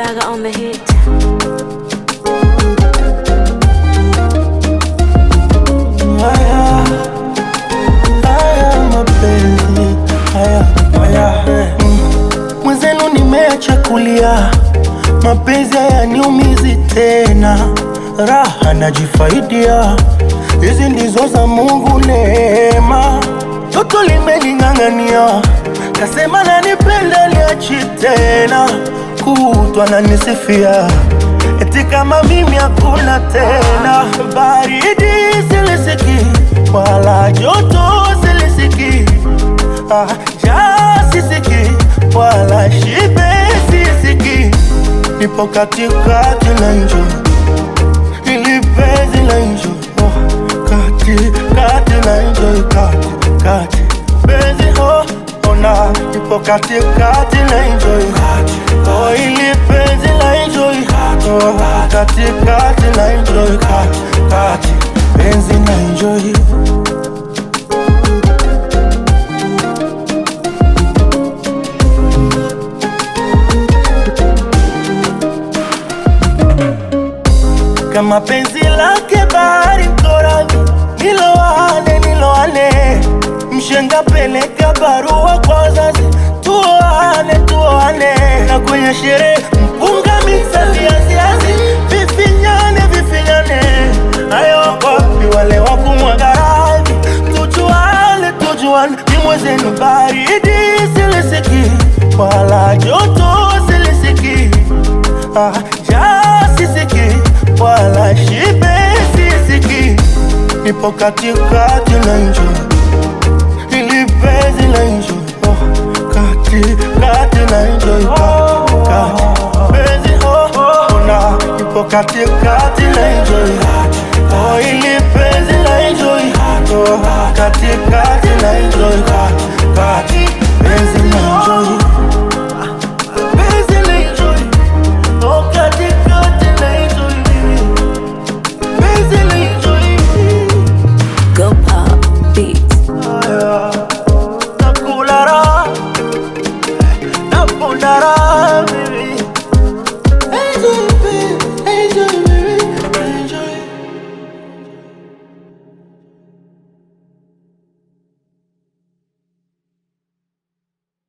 Baga on the hit. Haya, haya mapenzi haya, haya mm. Mwenzenu nimeacha kulia, mapenzi hayaniumizi tena, raha najifaidia, hizi ndizo za Mungu neema. Toto limening'ang'ania, kasema nanipenda, liachi tena, kutwa nanisifia eti kama mimi hakuna tena, baridi silisiki wala joto silisiki, ah, njaa sisiki wala shibe sisiki, nipo katikati na enjoy ili penzi la enjoy oh, kati kati na enjoy kati kati penzi oh, ona nipo katikati na enjoy oh, ili penzi la enjoy oh, kati kati na enjoy kati kati penzi na enjoy kama penzi lake bahari mkoravi, niloane niloane, mshenga peleka barua kwa wazazi, tuoane tuoane, na kwenye sherehe mpunga miksa viaziazi, vifinyane vifinyane, hayo wapi wale wa kumwaga radhi, tujuane tujuane, ni mwezenu baridi silisiki, wala joto silisiki, ah, njaa sisiki wala shibe sisiki, nipo katikati na enjoy ili penzi la enjoy oh, kati kati na enjoy kati kati penzi oh, oh, ona nipo katikati na enjoy oh, ili penzi la enjoy oh, kati kati na enjoy kati kati penzi na enjoy